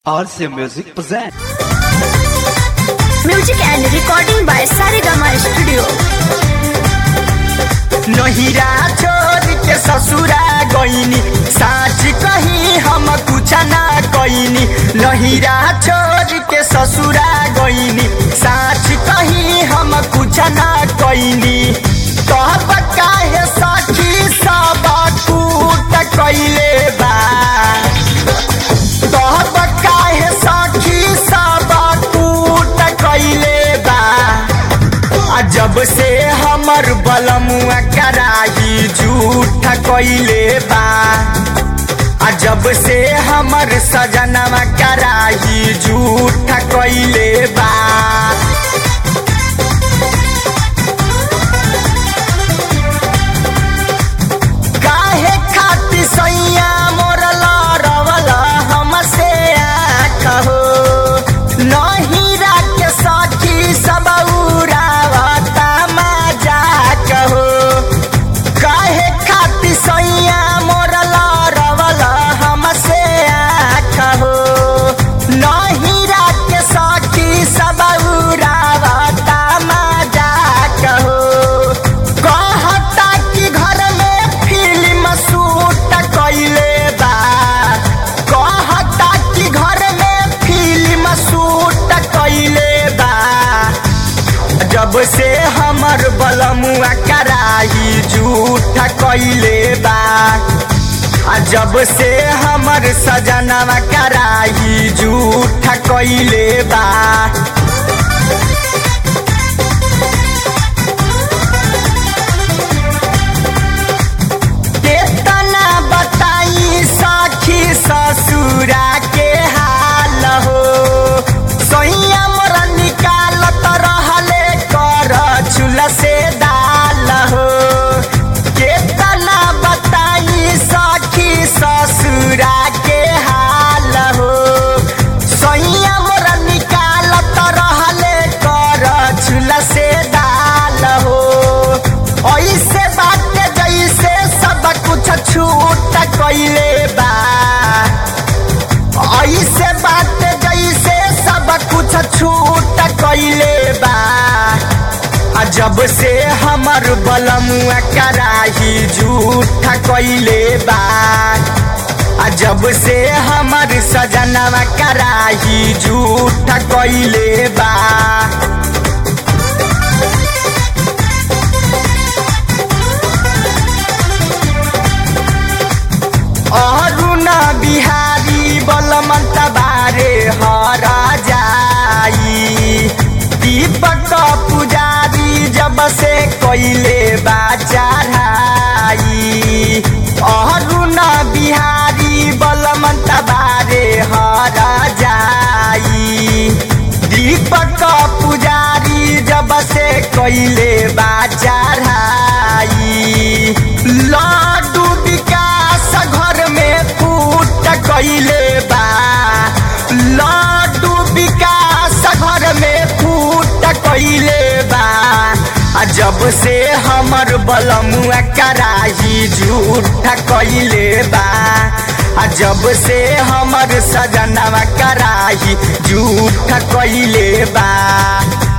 RC Music present. Music and recording by Saregama Studio. नहिरा छोड़ के ससुरा गईनी साच कही हम कुछ ना कईनी नहिरा छोड़ के ससुरा गईनी साच कही हम कुछ ना कईनी कहब काहे सखी सब कूट कइले बा कहब काहे सखी सब कूट कइले बा आ जब से हमर बलमुआ कराही झूठ कइले बा आ जब से हमर सजनवा कराही झूठ कइले बा काहे खातिर सैया मोर लड़वल हमसे कहो नहीं राख सखी सब उड़ावता मजा कहो काहे खातिर सैया मोर लड़वल हमसे कहो नहीं राख सखी सब उड़ावता मजा कहो कहता कि घर में फिल्म शूट कइले बा कहता कि घर में फिल्म शूट कइले बा जब से हमर बलमुआ कराही झूठ कइले बा आ जब से हमर सजनवा कराही झूठ कइले बा केतना बताई सखी ससुरा के हाल हो सैया मोर निकालत रहले कर चूल्हा से दाल हो केतना बताई सखी ससुरा के हाल हो सैया मोर निकालत रहले कर चूल्हा से दाल हो ऐसे बात जैसे सब कुछ छूट कइले बा ऐसे बात जैसे सब कुछ छूट कइले बा आ जब से हमर बलमुआ कराही झूठ कइले बा आ जब से हमर सजनवा कराही झूठ कइले बा अरुणा बिहारी बलमन्त बारे हर जाई दीपक पुजारी जब से कइले बा चढ़ाई अरुणा बिहारी बलमन्त बारे हर जाई दीपक पुजारी जब से कइले बा चढ़ाई लड्डू विकास घर में फूट कइले बा लड्डू विकास घर में फूट कइले बा आ जब से हमर बलमुआ कराही झूठ कइले बा आ जब से हमर सजनवा कराही झूठ कइले बा